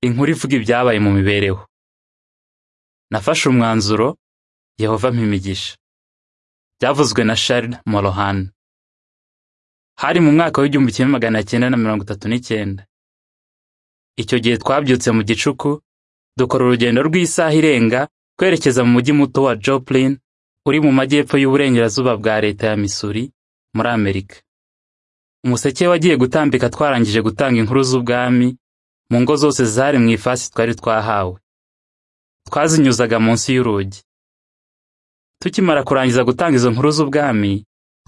inkuru ivuga ibyabaye mu mibereho nafashe umwanzuro yehova ampa imigisha byavuzwe na sharl morohan hari mu mwaka w'igihumbi kimwe magana cyenda na mirongo itatu n'icyenda icyo gihe twabyutse mu gicuku dukora urugendo rw'isaha irenga twerekeza mu mujyi muto wa joplin uri mu majyepfo y'uburengerazuba bwa leta ya missouri muri amerika umuseke wagiye gutambika twarangije gutanga inkuru z'ubwami mu ngo zose zari mu ifasi twari twahawe twazinyuzaga munsi y'urugi tukimara kurangiza gutanga izo nkuru z'ubwami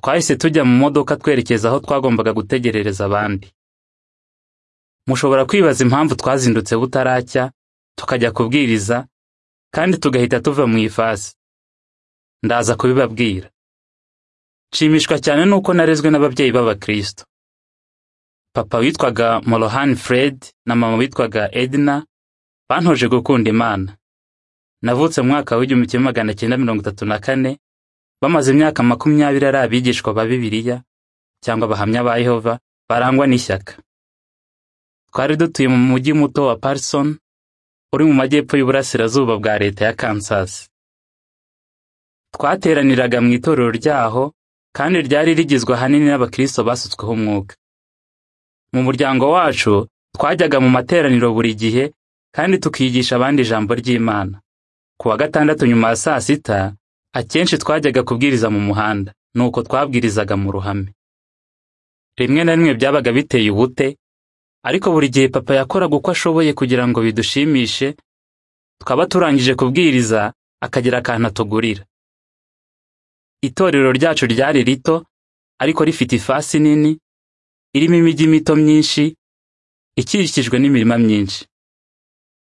twahise tujya mu modoka twerekeza aho twagombaga gutegerereza abandi mushobora kwibaza impamvu twazindutse butaracya tukajya kubwiriza kandi tugahita tuva mu ifasi ndaza kubibabwira nshimishwa cyane nuko narezwe n'ababyeyi b'abakristo papa witwaga morohan fred na mama witwaga edna bantoje gukunda imana navutse mu mwaka w'igihumbi kimwe magana cyenda mirongo itatu na kane bamaze imyaka makumyabiri ari abigishwa ba bibiliya cyangwa abahamya ba yehova barangwa n'ishyaka twari dutuye mu mujyi muto wa parson uri mu majyepfo y'uburasirazuba bwa leta ya kansas twateraniraga mu itorero ryaho kandi ryari rigizwe ahanini n'abakristo basutsweho umwuka mu muryango wacu twajyaga mu materaniro buri gihe kandi tukigisha abandi ijambo ry'imana ku wa gatandatu nyuma ya saa sita akenshi twajyaga kubwiriza mu muhanda nuko twabwirizaga mu ruhame rimwe na rimwe byabaga biteye ubute ariko buri gihe papa yakoraga uko ashoboye kugira ngo bidushimishe twaba turangije kubwiriza akagira akantu atugurira itorero ryacu ryari rito ariko rifite ifasi nini irimo imijyi mito myinshi ikikijwe n'imirima myinshi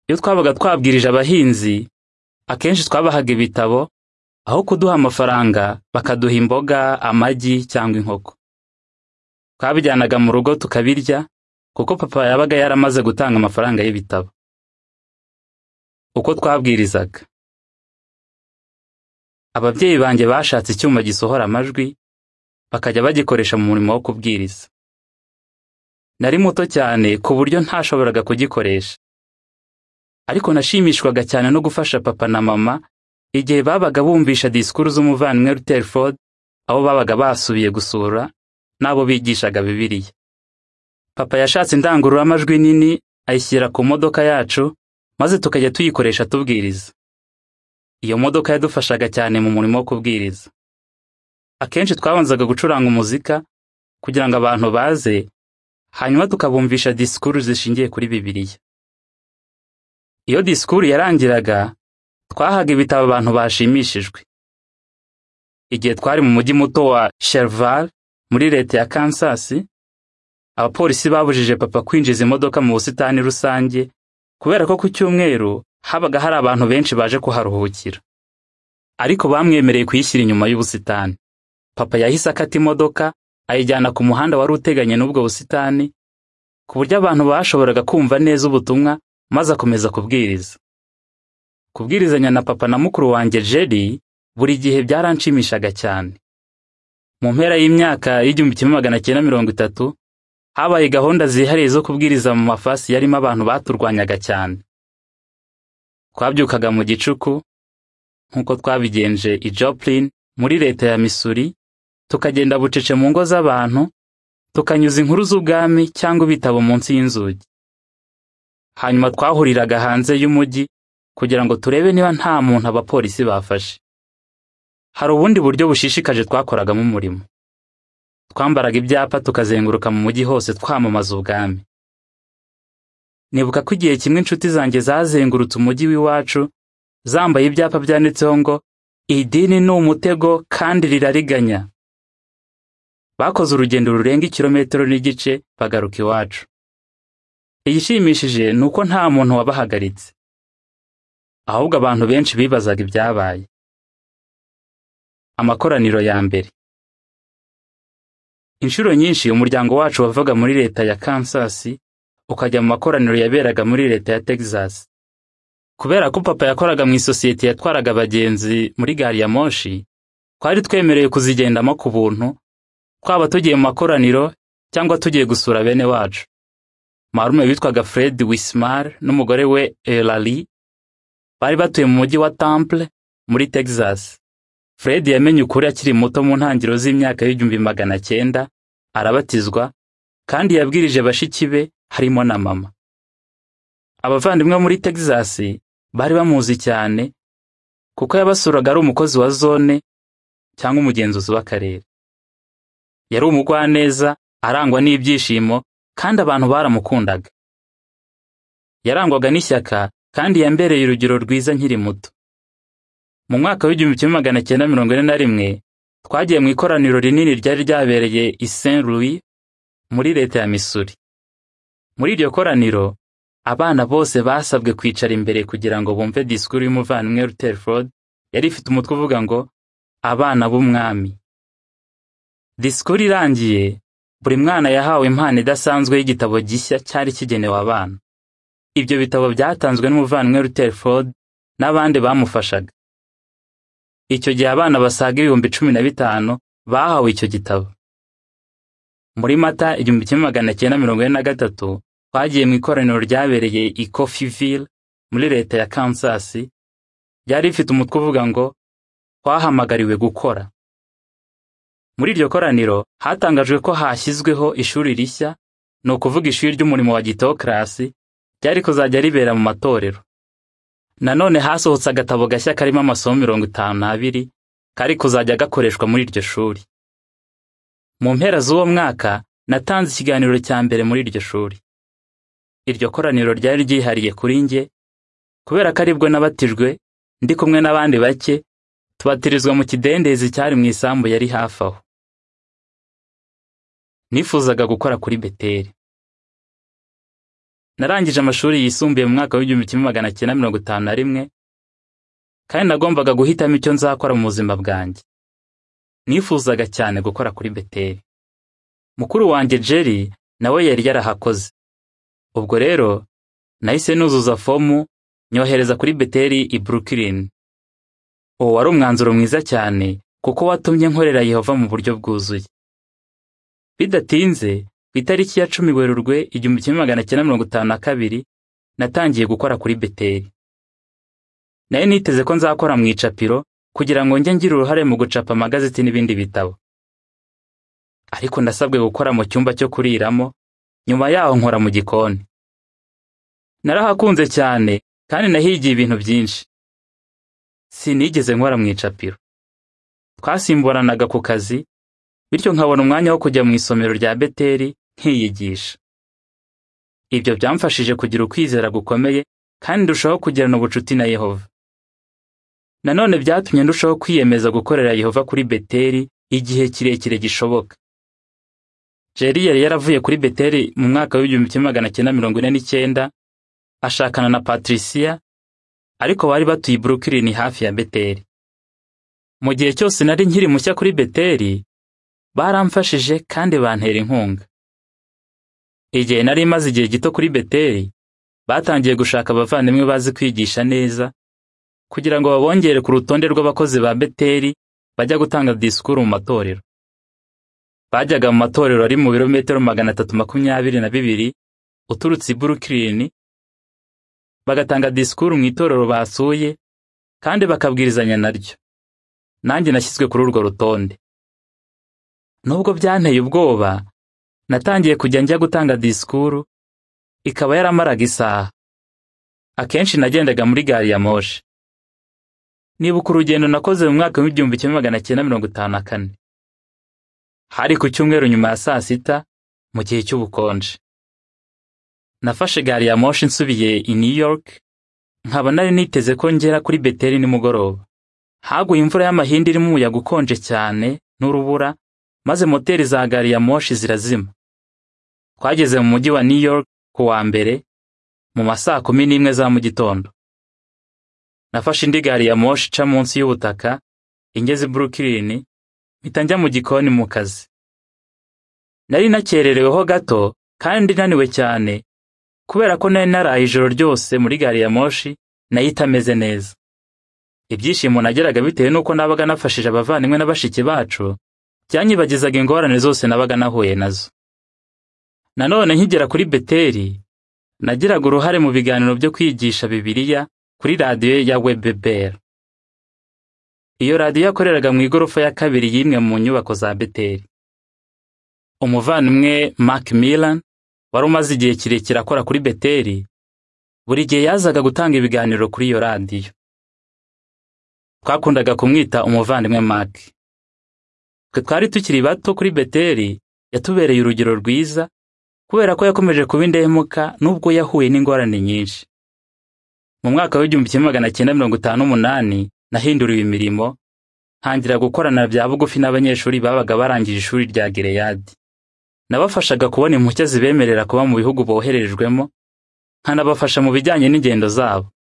iyo twabaga twabwirije abahinzi akenshi twabahaga ibitabo aho kuduha amafaranga bakaduha imboga amagi cyangwa inkoko twabijyanaga mu rugo tukabirya kuko papa yabaga yaramaze gutanga amafaranga y'ibitabo uko twabwirizaga ababyeyi banjye bashatse icyuma gisohora amajwi bakajya bagikoresha mu murimo wo kubwiriza nari muto cyane ku buryo ntashoboraga kugikoresha ariko nashimishwaga cyane no gufasha papa na mama igihe babaga bumvisha disikuru z'umuvandimwe Rutherford abo babaga basubiye gusura n'abo bigishaga bibiliya papa yashatse indangururamajwi nini ayishyira ku modoka yacu maze tukajya tuyikoresha tubwiriza iyo modoka yadufashaga cyane mu murimo wo kubwiriza akenshi twabanzaga gucuranga umuzika kugira ngo abantu baze hanyuma tukabumvisha disikuru zishingiye kuri bibiliya iyo disikuru yarangiraga twahaga ibitabo abantu bashimishijwe igihe twari mu mujyi muto wa sherval muri leta ya kansas abapolisi babujije papa kwinjiza imodoka mu busitani rusange kubera ko ku cyumweru habaga hari abantu benshi baje kuharuhukira ariko bamwemereye kuyishyira inyuma y'ubusitani papa yahise akata imodoka ayijyana ku muhanda wari uteganye n'ubwo busitani ku buryo abantu bashoboraga kumva neza ubutumwa maze akomeza kubwiriza kubwirizanya na papa na mukuru wanjye jeri buri gihe byaranshimishaga cyane mu mpera y'imyaka y'igihumbi kimwe magana cyenda mirongo itatu habaye gahunda zihariye zo kubwiriza mu mafasi yarimo abantu baturwanyaga cyane twabyukaga mu gicuku nk'uko twabigenje i joplin muri leta ya missouri tukagenda bucece mu ngo z'abantu tukanyuza inkuru z'ubwami cyangwa ibitabo munsi y'inzugi hanyuma twahuriraga hanze y'umujyi kugira ngo turebe niba nta muntu abapolisi bafashe hari ubundi buryo bushishikaje twakoragamo umurimo twambaraga ibyapa tukazenguruka mu mujyi hose twamamaza ubwami nibuka ko igihe kimwe inshuti zanjye zazengurutse umujyi w'iwacu zambaye ibyapa byanditseho ngo idini ni umutego kandi rirariganya bakoze urugendo rurenga ikirometero n'igice bagaruka iwacu igishimishije ni uko nta muntu wabahagaritse ahubwo abantu benshi bibazaga ibyabaye amakoraniro ya mbere inshuro nyinshi umuryango wacu wavaga muri leta ya kansas ukajya mu makoraniro yaberaga muri leta ya texas kubera ko papa yakoraga mu isosiyete yatwaraga abagenzi muri gari ya moshi twari twemerewe kuzigendamo ku buntu twaba tugiye mu makoraniro cyangwa tugiye gusura bene wacu marume witwaga fred wismar n'umugore we elali bari batuye mu mujyi wa temple muri texas fred yamenye ukuri akiri muto mu ntangiriro z'imyaka y'igihumbi magana cyenda arabatizwa kandi yabwirije bashiki be harimo na mama abavandimwe muri texas bari bamuzi cyane kuko yabasuraga ari umukozi wa zone cyangwa umugenzuzi w'akarere yari umugwaneza arangwa n'ibyishimo kandi abantu baramukundaga yarangwaga n'ishyaka kandi yambereye urugero rwiza nkiri muto mu mwaka w'igihumbi kimwe magana cyenda mirongo ine na rimwe twagiye mu ikoraniro rinini ryari ryabereye i saint louis muri leta ya missouri muri iryo koraniro abana bose basabwe kwicara imbere kugira ngo bumve disikuru y'umuvandimwe rutherford yari ifite umutwe uvuga ngo abana b'umwami disikuru irangiye buri mwana yahawe impano idasanzwe y'igitabo gishya cyari kigenewe abana ibyo bitabo byatanzwe n'umuvandimwe rutherford n'abandi bamufashaga icyo gihe abana basaga ibihumbi cumi na bitanu bahawe icyo gitabo muri mata igihumbi kimwe magana cyenda mirongo ine na gatatu twagiye mu ikoraniro ryabereye i coffeeville muri leta ya kansas ryari rifite umutwe uvuga ngo twahamagariwe gukora muri iryo koraniro hatangajwe ko hashyizweho ishuri rishya ni ukuvuga ishuri ry'umurimo wa gitokarasi ryari kuzajya ribera mu matorero nanone hasohotse agatabo gashya karimo amasomo mirongo itanu n'abiri kari kuzajya gakoreshwa muri iryo shuri mu mpera z'uwo mwaka natanze ikiganiro cya mbere muri iryo shuri iryo koraniro ryari ryihariye kuri njye kubera ko aribwo nabatijwe ndi kumwe n'abandi bake tubatirizwa mu kidendezi cyari mu isambu yari hafi aho nifuzaga gukora kuri beteri narangije amashuri yisumbuye mu mwaka w'igihumbi kimwe magana cyenda mirongo itanu na rimwe kandi nagombaga guhitamo icyo nzakora mu buzima bwanjye nifuzaga cyane gukora kuri beteri mukuru wanjye jerry nawe yari yarahakoze ubwo rero nahise nuzuza fomu nyohereza kuri beteri i brooklyn uwo wari umwanzuro mwiza cyane kuko watumye nkorera yehova mu buryo bwuzuye bidatinze ku itariki ya cumi werurwe igihumbi kimwe magana cyenda mirongo itanu na kabiri natangiye gukora kuri beteri nari niteze ko nzakora mu icapiro kugira ngo njye ngire uruhare mu gucapa amagazeti n'ibindi bitabo ariko ndasabwe gukora mu cyumba cyo kuriramo nyuma yaho nkora mu gikoni narahakunze cyane kandi nahigiye ibintu byinshi sinigeze nkora mu icapiro twasimburanaga ku kazi bityo nkabona umwanya wo kujya mu isomero rya beteri nkiyigisha ibyo byamfashije kugira ukwizera gukomeye kandi ndushaho kugirana ubucuti na yehova nanone byatumye ndushaho kwiyemeza gukorera yehova kuri beteri igihe kirekire gishoboka jeri yari yaravuye kuri beteri mu mwaka w'igihumbi kimwe magana cyenda mirongo ine n'icyenda ashakana na patriciya ariko bari batuye i brooklyn hafi ya beteri mu gihe cyose nari nkiri mushya kuri beteri baramfashije kandi bantera inkunga igihe nari imaze igihe gito kuri beteri batangiye gushaka abavandimwe bazi kwigisha neza kugira ngo babongere ku rutonde rw'abakozi ba beteri bajya gutanga disikuru mu matorero bajyaga mu matorero ari mu birometero magana atatu makumyabiri na bibiri uturutse i brooklyn bagatanga disikuru mu itorero basuye kandi bakabwirizanya naryo nanjye nashyizwe kuri urwo rutonde nubwo byanteye ubwoba natangiye kujya njya gutanga disikuru ikaba yaramaraga isaha akenshi nagendaga muri gari ya moshi nibuka urugendo nakoze mu mwaka w'igihumbi kimwe magana cyenda mirongo itanu na kane hari ku cyumweru nyuma ya saa sita mu gihe cy'ubukonje nafashe gari ya moshi nsubiye i new york nkaba nari niteze ko ngera kuri beteri nimugoroba haguye imvura y'amahindi irimo umuyaga ukonje cyane n'urubura maze moteri za gari ya moshi zirazima twageze mu mujyi wa new york ku wa mbere mu masaa kumi n'imwe za mu gitondo nafashe indi gari ya moshi ica munsi y'ubutaka ingeze i brooklyn mpita njya mu gikoni mu kazi nari nakerereweho gato kandi naniwe cyane kubera ko nari naraye ijoro ryose muri gari ya moshi nayo itameze neza ibyishimo nageraga bitewe n'uko nabaga nafashije abavandimwe na bashiki bacu byanyibagizaga ingorane zose nabaga nahuye nazo nanone nkigera kuri beteri nagiraga uruhare mu biganiro byo kwigisha Bibiliya kuri radiyo ya WBBR. Iyo radiyo yakoreraga mu igorofa ya kabiri y'imwe mu nyubako za Beteli. Umuvandimwe Mark Milan wari umaze igihe kirekire akora kuri Beteli, buri gihe yazaga gutanga ibiganiro kuri iyo radiyo. Twakundaga kumwita umuvandimwe Mark. Twe twari tukiri bato kuri Beteli, yatubereye urugero rwiza kubera ko yakomeje kuba indahemuka nubwo yahuye n'ingorane nyinshi. Mu mwaka w'igihumbi kimwe magana cyenda mirongo itanu n'umunani nahinduriwe imirimo ntangira gukorana bya bugufi n'abanyeshuri babaga barangije ishuri rya Gileyadi. Nabafashaga kubona impushya zibemerera kuba mu bihugu boherejwemo, nkanabafasha mu bijyanye n'ingendo zabo.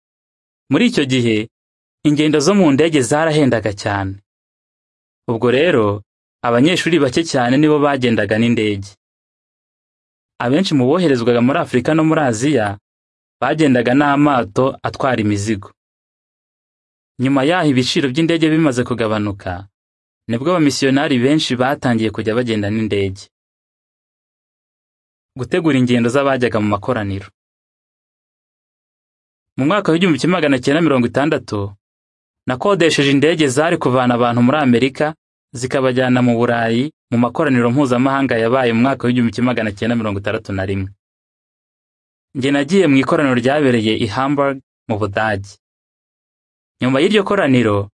Muri icyo gihe, ingendo zo mu ndege zarahendaga cyane. Ubwo rero, abanyeshuri bake cyane nibo bagendaga n'indege. Abenshi mu boherezwaga muri Afurika no muri Aziya bagendaga n'amato atwara imizigo. Nyuma yaho ibiciro by'indege bimaze kugabanuka, nibwo abamisiyonari benshi batangiye kujya bagenda n'indege. Gutegura ingendo z'abajyaga mu makoraniro. Mu mwaka w'igihumbi kimwe magana cyenda mirongo itandatu, nakodesheje indege zari kuvana abantu muri Amerika zikabajyana mu Burayi mu makoraniro mpuzamahanga yabaye mu mwaka w'igihumbi kimwe magana cyenda mirongo itandatu na rimwe. Njye nagiye mu ikoraniro ryabereye i Hamburg mu Budage. Nyuma y'iryo koraniro,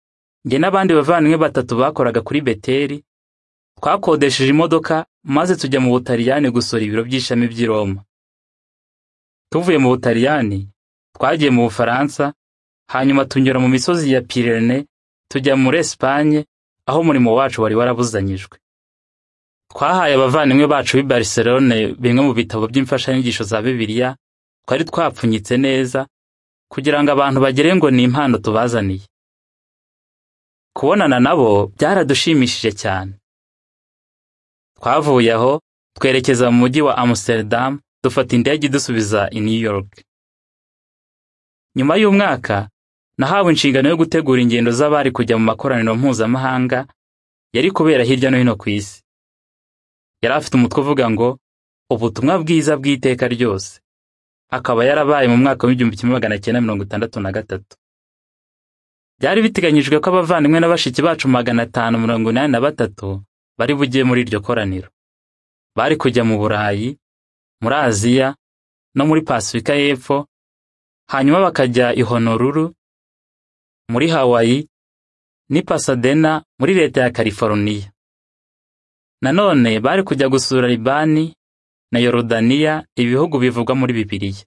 njye n'abandi bavandimwe batatu bakoraga kuri Beteli, twakodesheje imodoka maze tujya mu Butaliyani gusura ibiro by'ishami by'i Roma. Tuvuye mu Butaliyani, twagiye mu Bufaransa, hanyuma tunyura mu misozi ya Pirene, tujya muri Espanye, aho umurimo wacu wari warabuzanyijwe. Twahaye abavandimwe bacu b'i Barcelone bimwe mu bitabo by'imfashanyigisho za Bibiliya twari twapfunyitse neza kugira ngo abantu bagire ngo ni impano tubazaniye. Kubonana nabo byaradushimishije cyane. Twavuye aho twerekeza mu mujyi wa Amsterdam dufata indege idusubiza i New York. Nyuma y'umwaka nahawe inshingano yo gutegura ingendo z'abari kujya mu makoraniro mpuzamahanga yari kubera hirya no hino ku isi. Yari afite umutwe uvuga ngo ubutumwa bwiza bw'iteka ryose, akaba yarabaye mu mwaka w'igihumbi kimwe magana cyenda mirongo itandatu na gatatu. Byari biteganyijwe ko abavandimwe na bashiki bacu magana atanu mirongo inani na batatu bari bujye muri iryo koraniro. Bari kujya mu Burayi, muri Aziya no muri Pasifika y'Epfo, hanyuma bakajya i Honolulu muri Hawaii ni Pasadena muri leta ya California. Nanone bari kujya gusura Libani na Yorodaniya ibihugu bivugwa muri Bibiliya.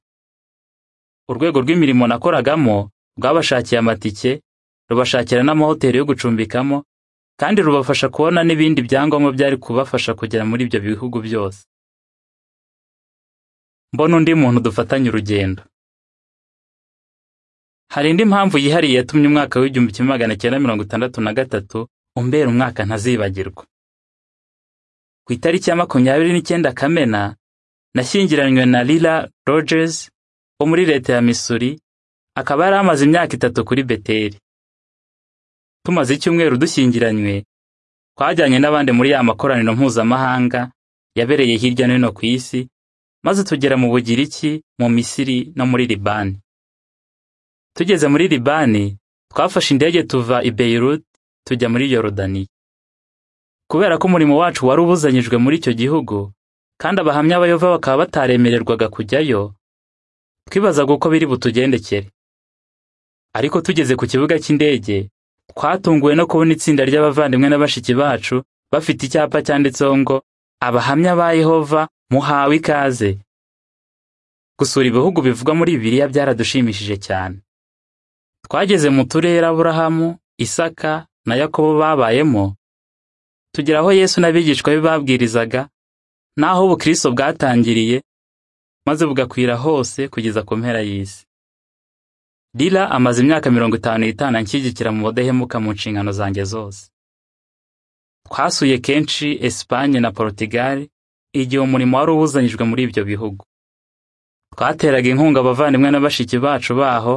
Urwego rw'imirimo nakoragamo rwabashakiye amatike, rubashakira n'amahoteli yo gucumbikamo, kandi rubafasha kubona n'ibindi byangombwa byari kubafasha kugera muri ibyo bihugu byose. Mbona undi muntu dufatanye urugendo. Hari indi mpamvu yihariye yatumye umwaka w'igihumbi kimwe magana cyenda mirongo itandatu na gatatu umbera umwaka ntazibagirwa. Ku itariki ya makumyabiri n'icyenda Kamena, nashyingiranywe na Lila Rogers wo muri leta ya Missouri, akaba yari amaze imyaka itatu kuri Beteli. Tumaze icyumweru dushyingiranywe, twajyanye n'abandi muri ya makoraniro mpuzamahanga yabereye hirya no hino ku isi, maze tugera mu Bugiriki, mu Misiri no muri Libani. Tugeze muri Libani, twafashe indege tuva i Beirut tujya muri Yorodani. Kubera ko umurimo wacu wari ubuzanyijwe muri icyo gihugu, kandi abahamya b'Ayova bakaba bataremererwaga kujyayo, twibazaga uko biri butugendekere. Ariko tugeze ku kibuga cy'indege, twatunguwe no kubona itsinda ry'abavandimwe na bashiki bacu bafite icyapa cyanditseho ngo abahamya ba Yehova muhawe ikaze. Gusura ibihugu bivugwa muri Bibiliya byaradushimishije cyane. Twageze mu turere Aburahamu, Isaka na Yakobo babayemo, tugera aho Yesu n'abigishwa be babwirizaga, n'aho ubukristo bwatangiriye, maze bugakwira hose kugeza ku mpera y'isi. Lila amaze imyaka mirongo itanu n'itanu anshyigikira mu budahemuka mu nshingano zanjye zose. Twasuye kenshi Espanye na Portugal, igihe umurimo wari ubuzanyijwe muri ibyo bihugu. Twateraga inkunga abavandimwe na bashiki bacu baho,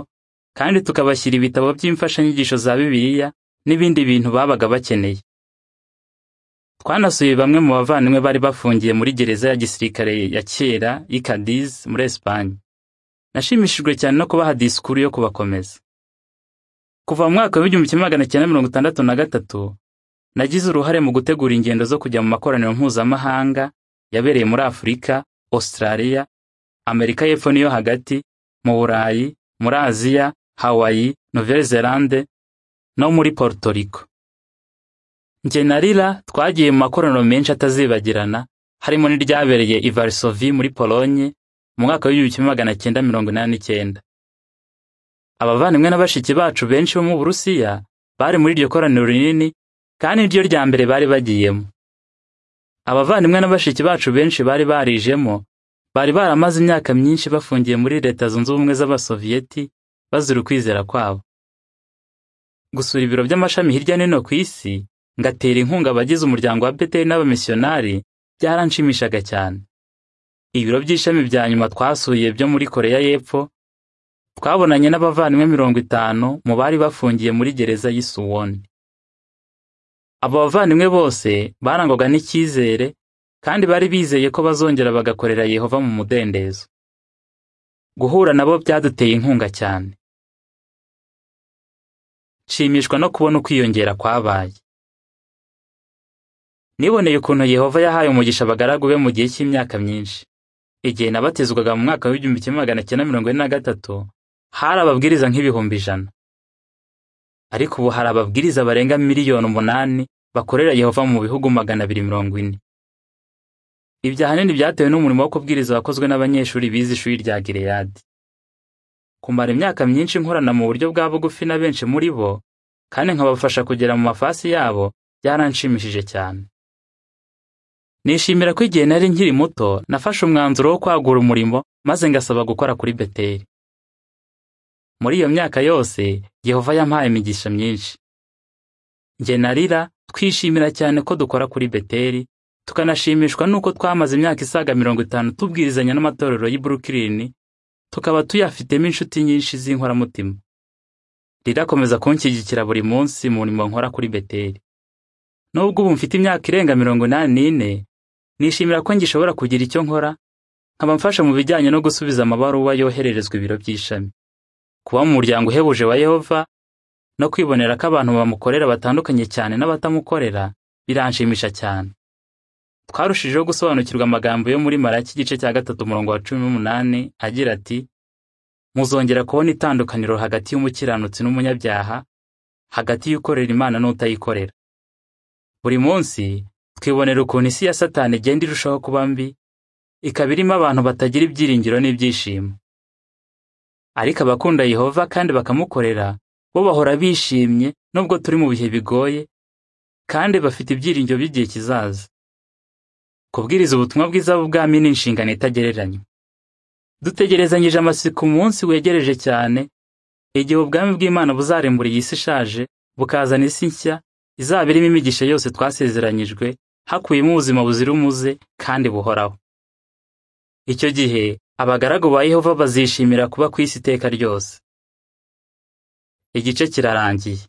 kandi tukabashyira ibitabo by'imfashanyigisho za Bibiliya n'ibindi bintu babaga bakeneye. Twanasuye bamwe mu bavandimwe bari bafungiye muri gereza ya gisirikare ya kera y'Ikadiz muri Espanye. nashimishijwe cyane no kubaha disikuru yo kubakomeza kuva mu mwaka w'igihumbi kimwe magana cyenda mirongo itandatu na gatatu nagize uruhare mu gutegura ingendo zo kujya mu makoraniro mpuzamahanga yabereye muri afurika australia amerika y'epfo n'iyo hagati mu burayi muri aziya hawaii nouvelle zelande no muri puerto rico njye na rira twagiye mu makoraniro menshi atazibagirana harimo n'iryabereye i varisovi muri polonye mu mwaka w'igihumbi kimwe magana cyenda mirongo inani n'icyenda abavandimwe na bashiki bacu benshi bo mu burusiya bari muri iryo koraniro rinini kandi niryo rya mbere bari bagiyemo abavandimwe na bashiki bacu benshi bari barijemo bari baramaze imyaka myinshi bafungiye muri leta zunze ubumwe z'abasoviyeti bazira ukwizera kwabo gusura ibiro by'amashami hirya no hino ku isi ngatera inkunga abagize umuryango wa beteri n'abamisiyonari byaranshimishaga cyane ibiro by'ishami bya nyuma twasuye byo muri koreya y'epfo twabonanye n'abavandimwe mirongo itanu mu bari bafungiye muri gereza y'isuwoni abo bavandimwe bose barangwaga n'icyizere kandi bari bizeye ko bazongera bagakorera yehova mu mudendezo guhura nabo byaduteye inkunga cyane nshimishwa no kubona ukwiyongera kwabaye niboneye ukuntu yehova yahaye umugisha abagaragu be mu gihe cy'imyaka myinshi igihe nabatizwaga mu mwaka w'igihumbi kimwe magana cyenda mirongo ine na gatatu hari ababwiriza nk'ibihumbi ijana ariko ubu hari ababwiriza barenga miliyoni umunani bakorera yehova mu bihugu magana abiri mirongo ine ibyo ahanini byatewe n'umurimo wo kubwiriza wakozwe n'abanyeshuri bize ishuri rya gireyadi kumara imyaka myinshi nkorana mu buryo bwa bugufi na benshi muri bo kandi nkabafasha kugera mu mafasi yabo byaranshimishije cyane nishimira ko igihe nari nkiri muto nafashe umwanzuro wo kwagura umurimo maze ngasaba gukora kuri beteri muri iyo myaka yose yehova yampaye imigisha myinshi njye na rira twishimira cyane ko dukora kuri beteri tukanashimishwa n'uko twamaze imyaka isaga mirongo itanu tubwirizanya n'amatorero y'i Brooklyn tukaba tuyafitemo inshuti nyinshi z'inkoramutima rira akomeza kunshyigikira buri munsi mu murimo nkora kuri beteri nubwo ubu mfite imyaka irenga mirongo inani n'ine nishimira ko ngishobora kugira icyo nkora nkaba mfasha mu bijyanye no gusubiza amabaruwa yohererezwa ibiro by'ishami kuba mu muryango uhebuje wa yehova no kwibonera ko abantu bamukorera batandukanye cyane n'abatamukorera biranshimisha cyane twarushijeho gusobanukirwa amagambo yo muri maraki igice cya gatatu umurongo wa cumi n'umunani agira ati muzongera kubona itandukaniro hagati y'umukiranutsi n'umunyabyaha hagati y'ukorera imana n'utayikorera buri munsi twibonera ukuntu isi ya satani igenda irushaho kuba mbi ikaba irimo abantu batagira ibyiringiro n'ibyishimo ariko abakunda yehova kandi bakamukorera bo bahora bishimye nubwo turi mu bihe bigoye kandi bafite ibyiringiro by'igihe kizaza kubwiriza ubutumwa bwiza bw'ubwami ni inshingano itagereranywa dutegerezanyije amatsiko umunsi wegereje cyane igihe ubwami bw'imana buzarimbura iyi si ishaje bukazana isi nshya izaba irimo imigisha yose twasezeranyijwe hakuyemo ubuzima buzira umuze kandi buhoraho icyo gihe abagaragu ba yehova bazishimira kuba ku isi iteka ryose igice kirarangiye